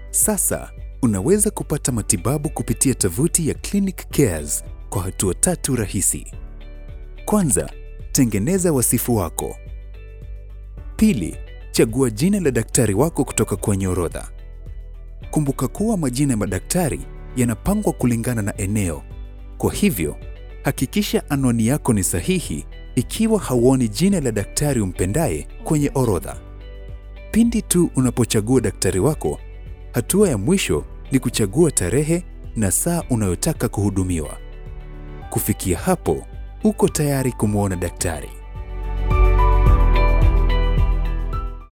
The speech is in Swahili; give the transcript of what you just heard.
Sasa unaweza kupata matibabu kupitia tovuti ya Clinic Cares kwa hatua tatu rahisi. Kwanza, tengeneza wasifu wako. Pili, chagua jina la daktari wako kutoka kwenye orodha. Kumbuka kuwa majina ya madaktari yanapangwa kulingana na eneo. Kwa hivyo, hakikisha anwani yako ni sahihi ikiwa hauoni jina la daktari umpendaye kwenye orodha. Pindi tu unapochagua daktari wako, hatua ya mwisho ni kuchagua tarehe na saa unayotaka kuhudumiwa. Kufikia hapo, uko tayari kumwona daktari.